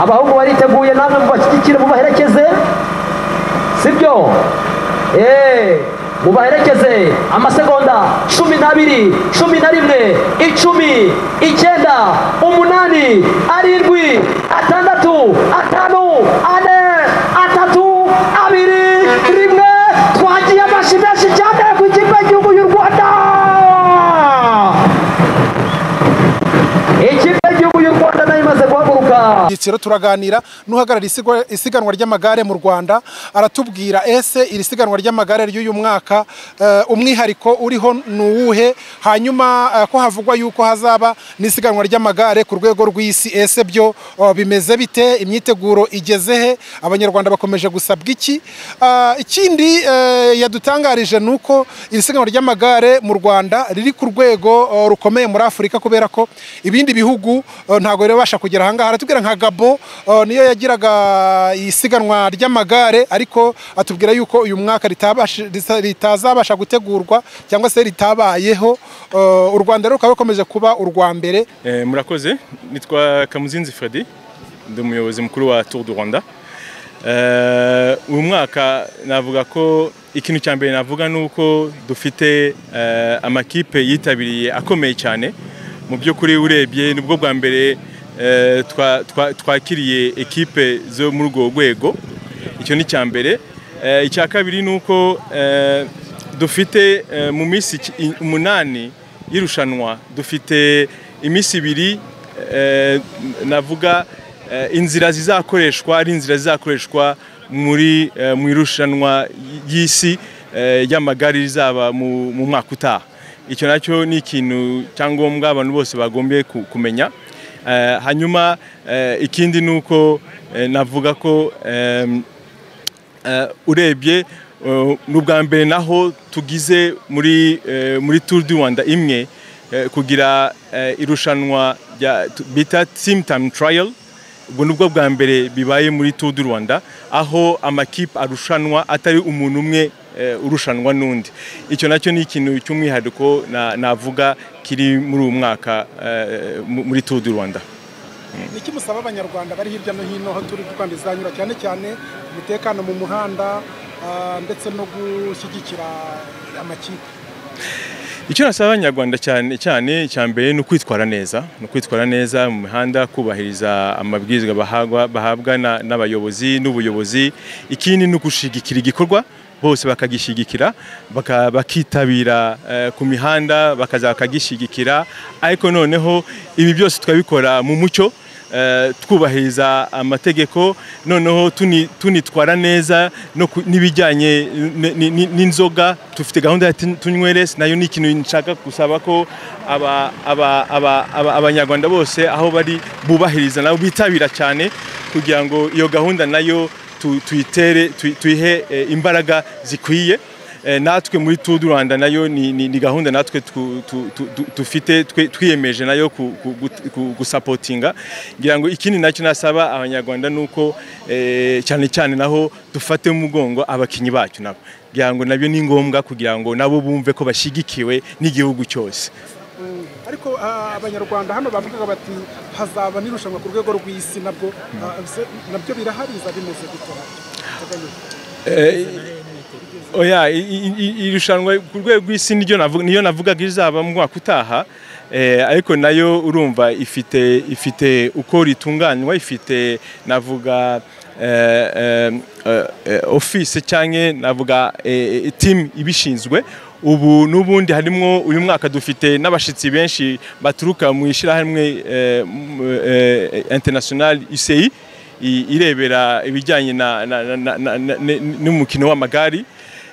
abahungu bariteguye namwe mubashyigikire mubaherekeze sibyo eee mubaherekeze amasegonda cumi n'abiri cumi na rimwe icumi icyenda umunani arindwi atandatu atanu ane atatu abiri rimwe twagiye amashi menshi cyane ku ikipe y'igihugu y'u rwanda ikipe y'igihugu y'u rwanda nayo imaze guhaguruka byiciro turaganira n'uhagarariye isigo- isiganwa ry'amagare mu rwanda aratubwira ese iri siganwa ry'amagare ry'uyu mwaka eh, umwihariko uriho ni uwuhe hanyuma eh, ko havugwa yuko hazaba n'isiganwa ry'amagare ku rwego rw'isi ese byo oh, bimeze bite imyiteguro igeze he abanyarwanda bakomeje gusabwa iki Ah, ikindi eh, yadutangarije ni uko iri siganwa ry'amagare mu rwanda riri ku rwego oh, rukomeye muri afurika kubera ko ibindi bihugu eh, ntabwo birabasha kugera ahangaha aratubwira nka gabo eh, niyo yagiraga isiganwa ry'amagare ariko atubwira yuko uyu mwaka ritabashi- rita- ritazabasha gutegurwa cyangwa se ritabayeho Eh, u rwanda rero rukaba rukomeje kuba urwa mbere Eh, murakoze nitwa kamuzinzi fredi ndi umuyobozi mukuru wa tour du rwanda Eh, uyu mwaka navuga ko ikintu cya mbere navuga ni uko dufite eh, amakipe yitabiriye akomeye cyane mu by'ukuri urebye nibwo bwa mbere eh, twa- twa- twakiriye ekipe zo muri urwo rwego icyo ni icya mbere Eh, icya kabiri ni uko eh, dufite eh, mu minsi ic- i- umunani y'irushanwa dufite iminsi ibiri eh, navuga eh, inzira zizakoreshwa ari inzira zizakoreshwa muri eh, mu irushanwa y'isi eh, ry'amagare rizaba mu mu mwaka utaha icyo nacyo ni ikintu cyangombwa abantu bose bagombye ku- kumenya Eh, hanyuma eh, ikindi ni uko eh, navuga ko ehm, Eh, urebye eh, ni ubwa mbere naho tugize muri eh, muri Tour du Rwanda imwe eh, kugira eh, irushanwa rya tu- bita team time trial ubwo nibwo bwa mbere bibaye muri Tour du Rwanda aho amakipe arushanwa atari umuntu umwe eh, urushanwa n'undi icyo nacyo ni ikintu cy'umwihariko na- navuga kiri muri uyu mwaka eh, mu- muri Tour du Rwanda niki musaba abanyarwanda bari hirya no hino aho turi kuko bizanyura cyane cyane umutekano mu muhanda ndetse no gushyigikira amakipe icyo nasaba abanyarwanda cyane cyane icya mbere ni ukwitwara neza ni ukwitwara neza mu mihanda kubahiriza amabwiriza bahabwa, bahabwa na- n'abayobozi n'ubuyobozi ikindi ni ugushigikira igikorwa bose bakagishyigikira baka- bakitabira eh, ku mihanda bakaza bakagishyigikira ariko noneho ibi byose tukabikora mu mucyo eh, twubahiriza amategeko noneho tuni- tunitwara neza no ku- n'ibijyanye n- n- n- n'inzoga dufite gahunda ya tun- tunyweres nayo ni ikintu nshaka gusaba ko aba- aba- aba- aba- abanyarwanda bose aho bari bubahiriza nabo bitabira cyane kugira ngo iyo gahunda nayo tu- tuyitere tu- tuyihe eh, imbaraga zikwiye Eh, natwe muri Tour du Rwanda nayo ni, ni, ni gahunda natwe tu- tu- tu- tu- dufite twe- twiyemeje nayo ku- ku- gut- ku- gusapotinga ngira ngo ikindi nacyo nasaba abanyarwanda ni uko eh, cyane cyane naho dufate mu mugongo abakinnyi bacu nabo ngira ngo nabyo ni ngombwa kugira ngo nabo bumve ko bashyigikiwe n'igihugu cyose ariko ah, abanyarwanda hano bavugaga bati hazaba n'irushanwa ku rwego rw'isi nabwo ah, se- nabyo birahariza bimeze gutya Eh, oya i- i- i- irushanwa ku rwego rw'isi niryo navuga niyo navugaga izaba mu mwaka utaha eh, ariko nayo urumva ifite ifite uko ritunganywa ifite navuga eh, eh, eh, eh, office cyangwa navuga eh, eh, team ibishinzwe ubu n'ubundi harimo uyu mwaka dufite n'abashyitsi benshi baturuka mu ishyirahamwe eh, m- eh, international UCI i- irebera ibijyanye na- na- na- na- na- na- ne- n'umukino w'amagare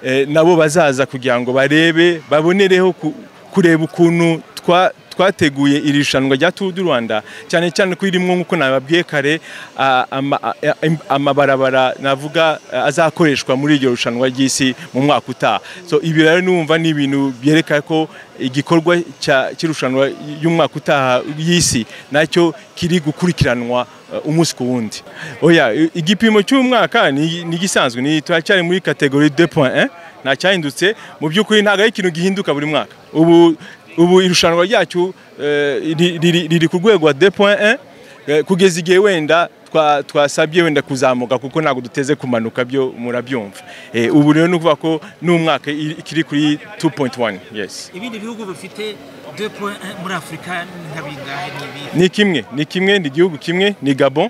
eh, nabo bazaza kugira ngo barebe babonereho ku- kureba ukuntu twa- twateguye iri rushanwa rya Tour du Rwanda cyane cyane ko irimo nk'uko nababwiye kare a- ama- a- a- amabarabara navuga eh, azakoreshwa muri iryo rushanwa ry'isi mu mwaka utaha so ibi rero numva ni ibintu byerekana ko igikorwa cya- cy'irushanwa y'umwaka utaha y'isi nacyo kiri gukurikiranwa uh, umunsi ku wundi oya i- igipimo cy'umwaka ni ni igisanzwe ni turacyari muri kategori 2.1 nta cyahindutse mu by'ukuri ntabwo ari ikintu gihinduka buri mwaka ubu ubu irushanwa ryacu eh, ri- riri riri ku rwego rwa 2.1 eh, kugeza igihe wenda twa- twa- twasabye wenda kuzamuka kuko ntabwo duteze kumanuka byo murabyumva Eh, ubu rero ni ukuvuga ko n'umwaka i- ikiri kuri 2.1 yes ibindi bihugu bifite 2.1 muri afurika nka bingahe ni ibihe ni kimwe ni kimwe ni igihugu kimwe ni gabon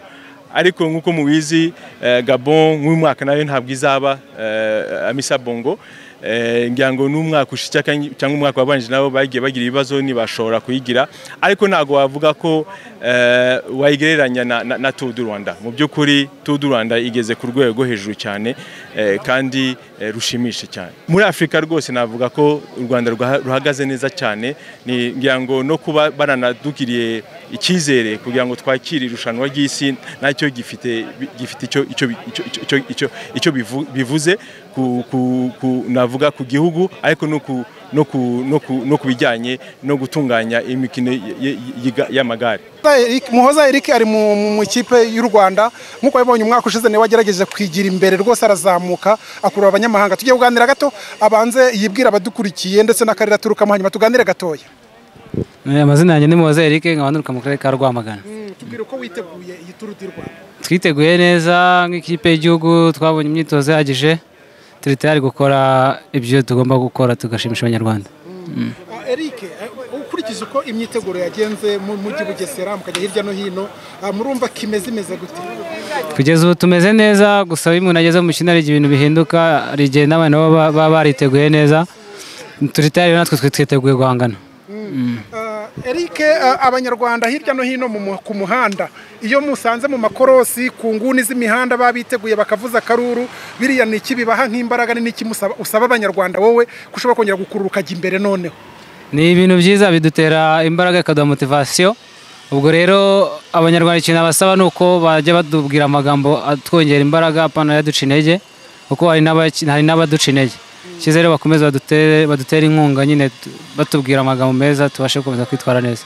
ariko nk'uko mubizi eh, gabon nk'uyu mwaka nayo ntabwo izaba eh, amisa bongo Eh, ngira ngo n'umwaka ushize cyangwa- cyangwa umwaka wabanje nabo bagiye bagira ibibazo ntibashobora kuyigira ariko ntabwo wavuga ko eh, wayigereranya na, na, na Tour du Rwanda mu by'ukuri Tour du Rwanda igeze ku rwego hejuru cyane eh, kandi eh, rushimisha cyane muri Afurika rwose navuga ko u Rwanda rwaha- ruhagaze neza cyane ni ngira ngo no kuba baranadugiriye icyizere kugira ngo twakire irushanwa ry'isi nacyo gifite bi- gifite icyo icyo bi- icyo- icyo- icyo- icyo- icyo bivu- bivuze ku, ku, ku navuga ku gihugu ariko no ku no ku no ku no ku bijyanye no gutunganya imikino y- y- y- y'amagare Eric- muhoza eric ari mu mu ikipe y'u rwanda nk'uko yabonye umwaka ushize niwe wagerageje kwigira imbere rwose arazamuka akurura abanyamahanga tugiye kuganira gato abanze yibwira abadukurikiye ndetse n'akarere aturukamo hanyuma tuganire gatoya Eh, amazina yanjye ni Muhoza Eric nkaba nturuka mu karere ka Rwamagana tubwire uko witeguye iyi turu di rwanda twiteguye neza nk'ikipe y'igihugu twabonye imyitozo ihagije turi tayari gukora ibyo tugomba gukora tugashimisha abanyarwanda Ah, Eric eh, ukurikije uko imyiteguro yagenze mu mujyi bugesera mukajya hirya no hino ah, murumva kimeze imeze gute kugeza ubu tumeze neza gusa iyo umuntu ageze mu mukino hari igihe ibintu bihinduka hari igihe n'abantu baba baba bariteguye neza turi tayari rero natwe twiteguye guhangana Ah, Eric ah, abanyarwanda hirya no hino mu mu- ku muhanda iyo musanze mu makorosi ku nguni z'imihanda baba biteguye bakavuza akaruru biriya ni iki bibaha nk'imbaraga ni iki musaba- usaba abanyarwanda wowe kushobora kongera gukurura ukajya imbere noneho ni ibintu byiza bidutera imbaraga bikaduha motivasiyo ubwo rero abanyarwanda ikintu abasaba ni uko bajya batubwira amagambo atwongera imbaraga apana yaduca intege kuko hari n'abaki- hari n'abaduca intege cyiza rero bakomeze badutere badutere inkunga nyine tu- batubwira amagambo meza tubashe gukomeza kwitwara neza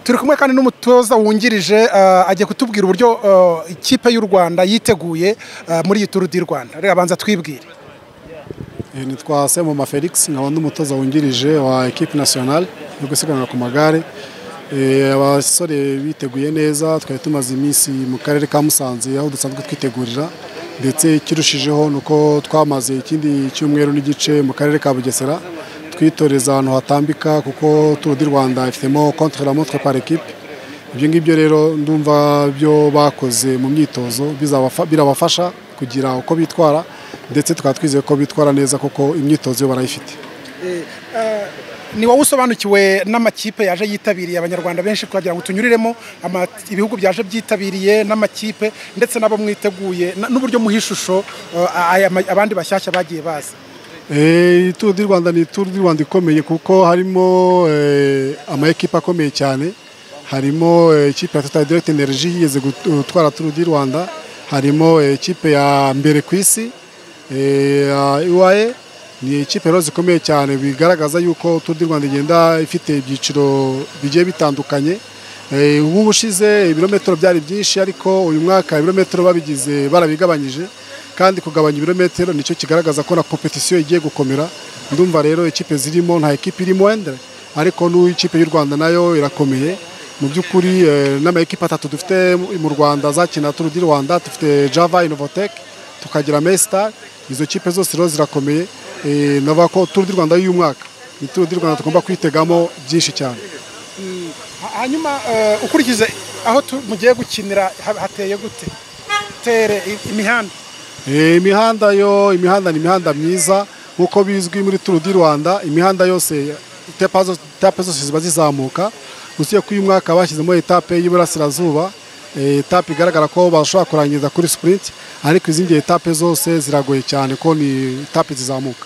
turi kumwe kandi n'umutoza wungirije ah, agiye kutubwira uburyo ah, ikipe y'u rwanda yiteguye ah, muri iyi turu di rwanda reka abanza twibwire Eh, nitwa Semoma Felix nkaba n'umutoza wungirije wa ekipe nasiyonale yo gusiganwa ku magare Eh, abasore biteguye neza twari tumaze iminsi mu karere ka Musanze aho dusanzwe twitegurira ndetse ikirushijeho ni uko twamaze ikindi cyumweru n'igice mu karere ka Bugesera twitoreza ahantu hatambika kuko Tour du Rwanda ifitemo contre la montre par equipe ibyo ngibyo rero ndumva byo bakoze mu myitozo bizabafa- birabafasha kugira uko bitwara ndetse tukaba twizeye ko bitwara neza kuko imyitozo yo barayifite ni wowe usobanukiwe n'amakipe yaje yitabiriye abanyarwanda benshi twagira ngo tunyuriremo ama- ibihugu byaje byitabiriye n'amakipe ndetse n'abo mwiteguye na- n'uburyo muha ishusho eh, aya ma- abandi bashyashya bagiye baza Eh, Tour du Rwanda ni Tour du Rwanda ikomeye kuko harimo eh, amaekipe akomeye cyane harimo eh, ikipe ya Total Direct Energy yigeze gut- gutwara Tour du Rwanda harimo eh, ikipe ya mbere ku isi eh, ya UAE ni ikipe rero zikomeye cyane bigaragaza yuko Tour du Rwanda igenda ifite ibyiciro bigiye bitandukanye Eh, ubu ubushize ibirometero byari byinshi ariko uyu mwaka ibirometero babigize barabigabanyije kandi kugabanya ibirometero nicyo kigaragaza ko na kompetisiyo igiye gukomera ndumva rero ikipe zirimo nta ekipe irimo wenda ariko n'ikipe y'u rwanda nayo irakomeye mu by'ukuri eh, n'amakipe atatu dufite mu rwanda zakina turu di rwanda dufite java innovatec tukagira mestar izo kipe zose rero zirakomeye Eh, navuga ko turu di rwanda y'uyu mwaka ni turu di rwanda tugomba kwitegamo byinshi cyane Ha- hanyuma eh, ukurikije aho tu- mugiye gukinira ha- hateye gute tere i- imihanda Eh, imihanda yo imihanda ni imihanda myiza nk'uko bizwi muri turu di rwanda imihanda yose etape zo- etape zose ziba zizamuka usibye ko uyu mwaka bashyizemo etape y'iburasirazuba eh, etape igaragara ko bashobora kurangiza kuri sprint ariko izindi etape zose ziragoye cyane ko ni etape zizamuka